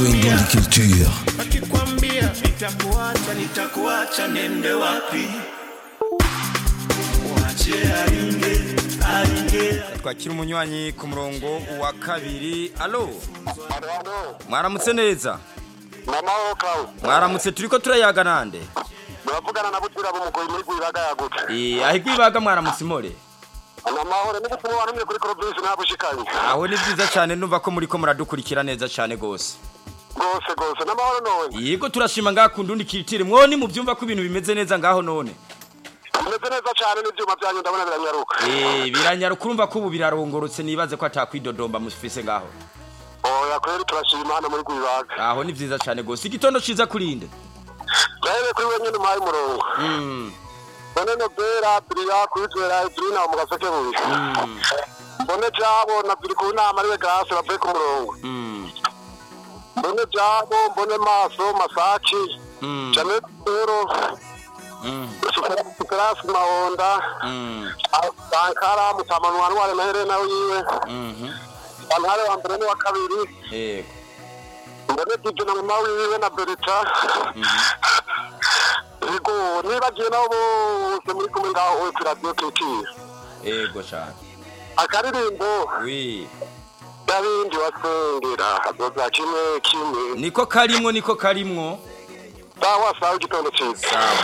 Ngoni Culture. Akikwambia nitakuacha, nitakuacha nende wapi? Mwache aringe, aringe. twakira umunywanyi ku murongo wa kabiri alo Alo, mwaramutse neza mama Klaus. mwaramutse turiko turayaga nande Muravugana na Butira bumugoyi muri Gwibaga yagutse. Eh, aho igwibaga mwaramutse imore Amahoro ni gutuma wanumye kuri province nabushikanye. aho ni vyiza cane numva ko muriko muradukurikira neza cane gose Gose gose n'amahoro none. yego turashima ngaha ku ndundi kiritire mwoni muvyumva ko ibintu bimeze neza ngaho none Bimeze neza cyane n'ivyuma byanyu ndabona biranyaruka. Eh, biranyaruka urumva ko ubu birarongorotse nibaze ko atakwidodomba mufise ngaho Oya kweri turashima hano muri Gwibaga. aho ni vyiza cane gose igitondo ciza kurinde Rebe kuri wenyine umpaye umurongo. Mm, None Nobera Adria kwizera Adrina mu gaseke buri. mm, None jabo na biri ku nama ariwe Grace bavuye ku murongo. mm, None jabo mbone maso masaki. mm, Janet Pero mm, Superasi Mahonda. mm, Sankara mutamanwa ntware na Helena wiwe. mhm. Bantare wa mbere n'uwa kabiri. yego mbone dibyo na mama wiwe na berita yego nibagiye nabo bose muri kumwe ngaho we kuri radiyo kitiri yego cane akaririmbo wi n'abindi wasengera hazoza kimwe kimwe niko karimwo niko karimwo sawa sawa igitondo cyiza sawa